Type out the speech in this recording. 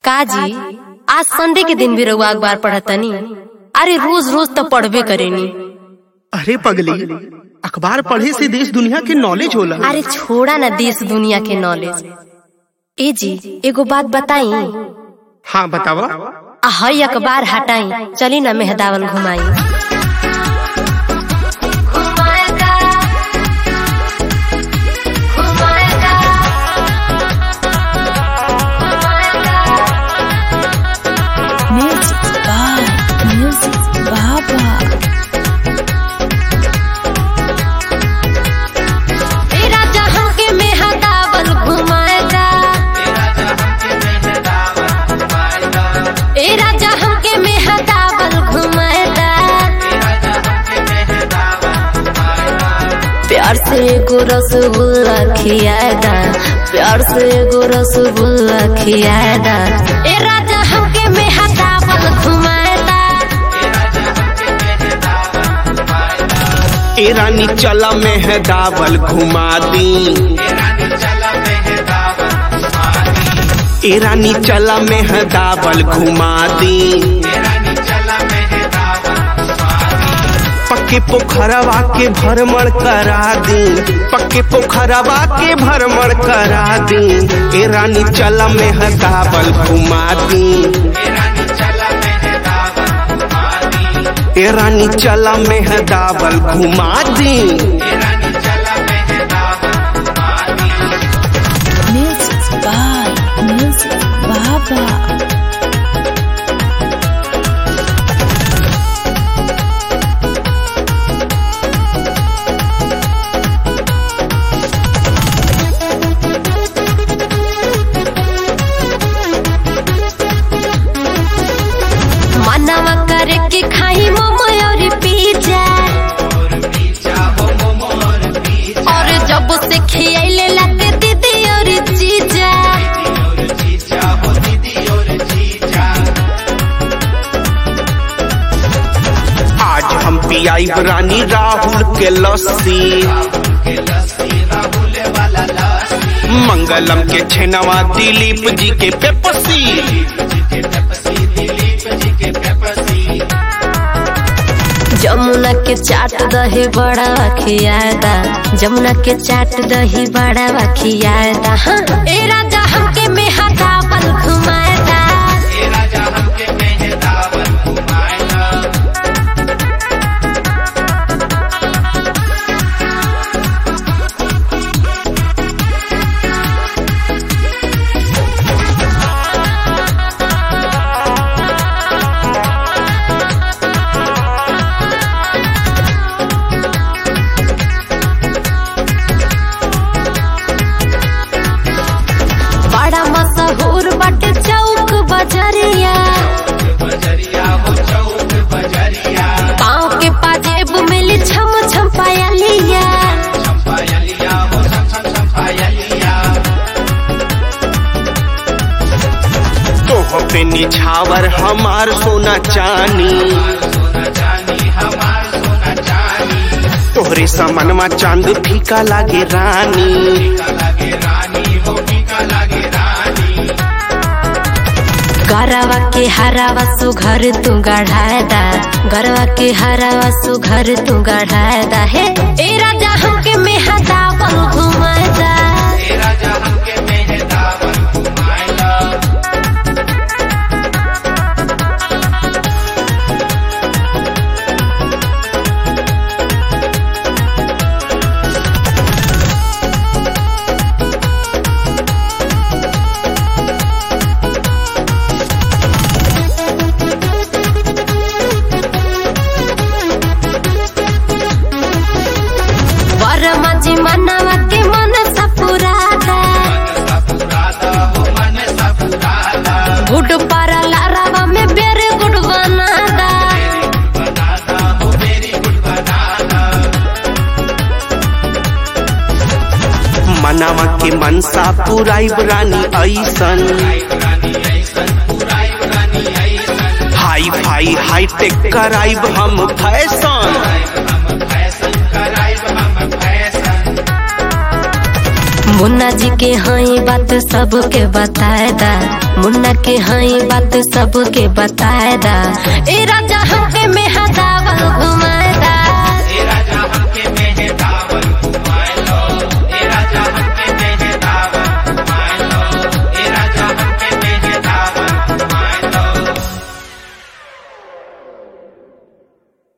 काजी आज संडे के दिन भी रउआ अखबार पढ़तनी अरे रोज रोज तो पढ़बे करेनी अरे पगली अखबार पढ़े से देश दुनिया के नॉलेज होला अरे छोड़ा ना देश दुनिया के नॉलेज ए जी एगो बात बताई हाँ बतावा आ हई अखबार हटाई चली ना मेहदावल घुमाई Music by Music Baba. ए राजा हमके मेहदावल घुमाएगा ए राजा हमके मेहदावल घुमाएगा प्यार से एगो रसगुल्ला खियाएगा प्यार से एगो रसगुल्ला खियाएगा ए राजा हमके मेहदावल घुमाएगा ए रानी चला मेहदावल घुमा दी ए रानी चला मेहदावल घुमा दी पक्के पोखरवा के भ्रमण करा दी पक्के पोखरवा के भ्रमण करा दी ए रानी चला मेहदावल घुमा दी ए रानी चला मेहदावल घुमा दी Music by Music Baba. मनवा करे के खाई मोमो और पिज्जा और जब से खियाइले लगे दीदी और जीजा आज हम पियाई रानी राहुल के लस्सी मंगलम के छेनवा दिलीप जी के पेपसी जमुना के चाट दही बड़ा खियादा जमुना के चाट दही बड़ा खियादा हाँ ए राजा हमके मेहदावल घुमाएगा बड़ा मशहूर बटे चौक बजरिया पाँव के पाजेब मिली छम छम पायलिया तोह पे निछावर हमार सोना चानी तोहरे समनमा चांद फीका लागे रानी गरवा के हरावा सुघर तू गढ़ादा गरवा के हरावा सुघर तू गढ़ादा हे ए राजा हमके मेहदावल घुमाएगा बरमा जी मनवा के मन सपुरादा गुड पारा लारावा में बेरे गुड बनादा मनावा के मनसा पुराई रानी ऐसन हाई फाई हाई टेक कराइब हम फैशन मुन्ना जी के हई बात सबके बताए दा मुन्ना के हई बात सबके बताए दा ए राजा हमके में